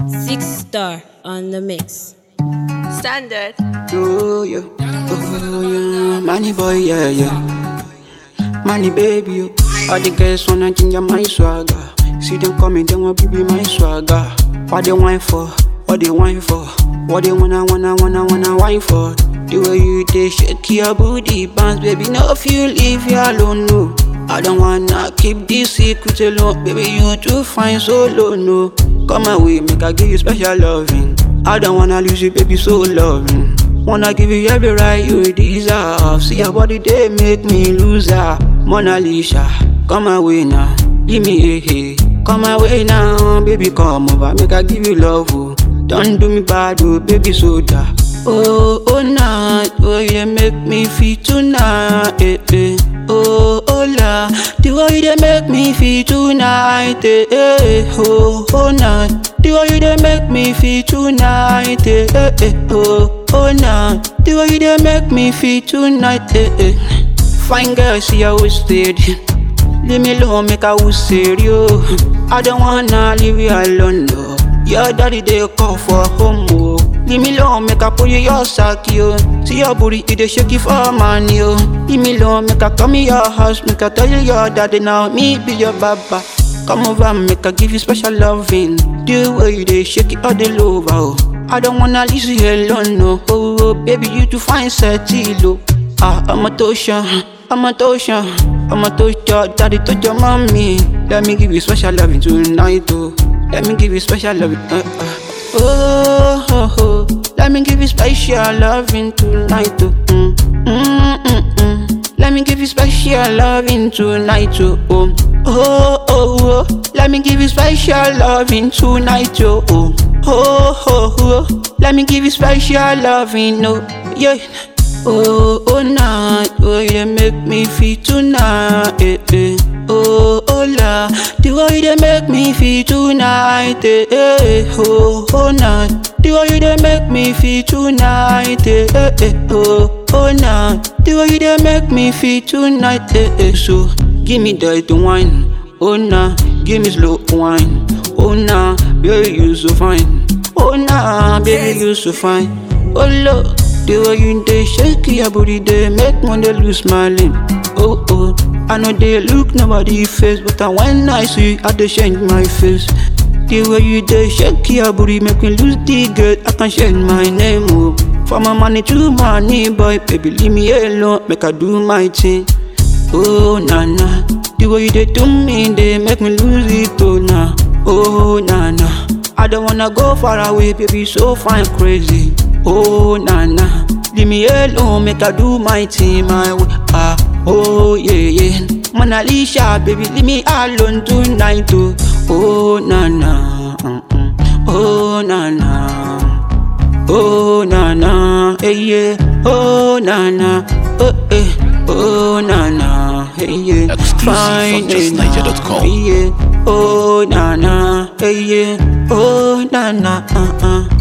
Six star on the mix. Standard. Oh yeah, oh yeah, money boy, yeah yeah, money baby. yo. All the girls wanna ginger my swagger. See them coming, they want to be my swagger. What they wine for? What they wine for? What they wanna wanna wanna wanna wine for? The way you they shake your booty bounce, baby. No feel leave you alone, no. I don't wanna keep this secret alone, baby. You too fine solo, no. Come away, make I give you special loving. I don't wanna lose you, baby, so loving. Wanna give you every right you deserve. See your body, they make me lose her. Mona Lisa, come away now. Give me a hey. Come away now, baby, come over. Make I give you love, oh. Don't do me bad, oh, baby, soda. Oh, oh, night, oh, you make me feel tonight, eh, eh. Oh, oh, la, the way you dey make me feel tonight, eh, eh. Oh, oh, night, the way you dey make me feel tonight, eh, eh, eh. Oh, oh, night, the way you dey make me feel tonight, eh, eh. Fine girl, see how we steady. Leave me alone, make I will serious. I don't wanna leave you alone, no. Your daddy they call for home, oh. Leave me alone, make I pull you your sack, yo. See your booty, it dey shake it for money, yo. Leave me alone, make I come in your house, make I tell you your daddy now, me be your baba. Come over, make I give you special loving. The way you dey shake it all the over, oh. I don't wanna leave you alone, no. Oh, oh baby, you too fine, settle, oh. Ah, I'm a tosha, I'm a tosha, I'm a tosha, daddy touch your mommy. Let me give you special loving tonight, oh. Let me give you special loving, uh, uh. Oh, oh, oh, let me give you special loving tonight, oh. Mm, mm, mm, mm. Let me give you special loving tonight, oh. Oh, oh, oh, oh. let me give you special loving tonight, oh. Oh, oh, oh, oh. let me give you special loving, oh, yeah. Oh, oh, night, oh, you make me feel tonight, eh, eh. Oh, oh, la, the way you make me feel tonight, eh, eh. Oh, oh, night, the way you make me feel tonight, eh, eh, eh. Oh, oh, night, the way you make me feel tonight, eh, eh. So, give me that wine, oh, nah, give me slow wine, oh, nah, baby, you so fine, oh, nah, baby, you so fine, oh, look. The way you dey shake your booty, they make one dey lose smiling. Oh oh, I know they look nobody face, but I when I see, I dey change my face. The way you dey shake your booty, make me lose the girl. I can change my name, oh. From my money to money, boy, baby, leave me alone, make I do my thing. Oh na na, the way you dey do me, they make me lose it, oh na. Oh na na, I don't wanna go far away, baby, so fine, crazy. Oh na na, leave me alone, make I do my thing my way. Ah, oh yeah yeah, Mona Lisa, baby, leave me alone tonight, oh. Oh na na, mm, mm. oh na na, oh na na, hey yeah, oh na na, oh eh, oh na na, hey yeah, Exclusive fine, from eh, justniger.com. nah, yeah, oh na na, hey yeah, oh na na, uh uh.